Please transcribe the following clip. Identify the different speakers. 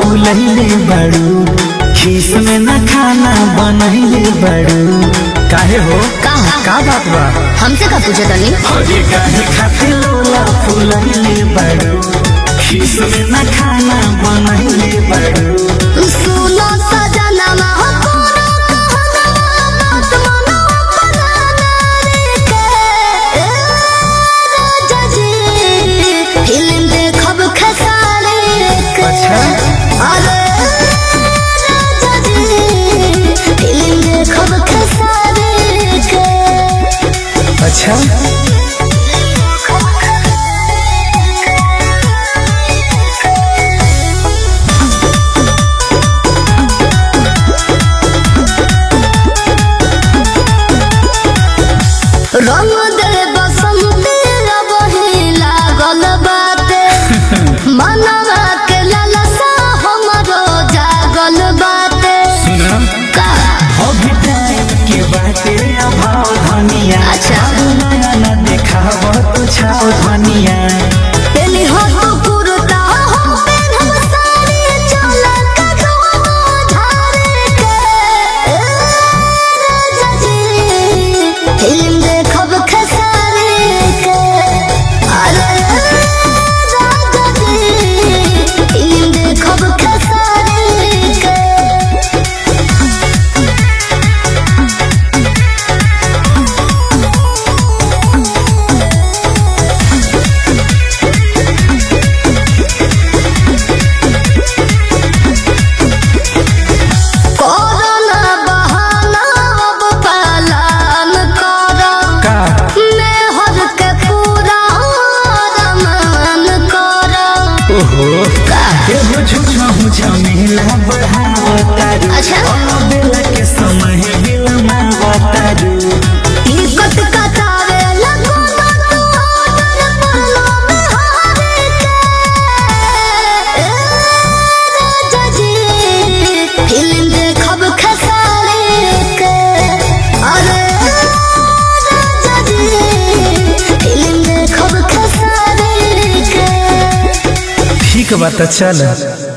Speaker 1: फूलैले बड़ू खीस में न खाना बनैले बड़ू काहे हो
Speaker 2: कहा
Speaker 1: का बात बा
Speaker 2: हमसे का पूछे तनी
Speaker 1: अरे काहे खातिर लोला फूलैले बड़ू खीस में न खाना बनैले बड़ू
Speaker 2: सुनो सजनमा हो कोनो कहनवा बात मनो बनाना रे के ए, राजा जी फिल्म देखब खेसारी के
Speaker 1: अच्छा।
Speaker 2: अरे राजा जी फिल्म देखब खेसारी के
Speaker 1: अच्छा
Speaker 2: रंग दे बसंती रबही लागल बाटे मनवा के लालसा हमरो जागल बाटे
Speaker 1: सुना
Speaker 2: का
Speaker 1: अभी टाइम के बाटे अभाव धनिया
Speaker 2: अच्छा।
Speaker 1: नया न देखाव तो छाव धनिया
Speaker 2: पेली हो तो कुर्ता हो पेनहब साड़ी चला का दोनों धारे के ए, राजा जी फिल्म देखब खेसारी के अरे राजा जी फिल्म देखब खेसारी के कोरोना बहाना अब पालन करो
Speaker 1: का
Speaker 2: मैं हर के पूरा रमान करो
Speaker 1: ओहो एगो झूठा हूँ झमेला बढ़ावतारू
Speaker 2: अच्छा।
Speaker 1: बेला के समय बिलमावतारू
Speaker 2: इकत कटावे लगो ना तू ऑर्डर पड़लो में हारे के ए, राजा जी फिल्म देखब खेसारी के अरे राजा जी फिल्म देखब खेसारी के
Speaker 1: ठीक बात चल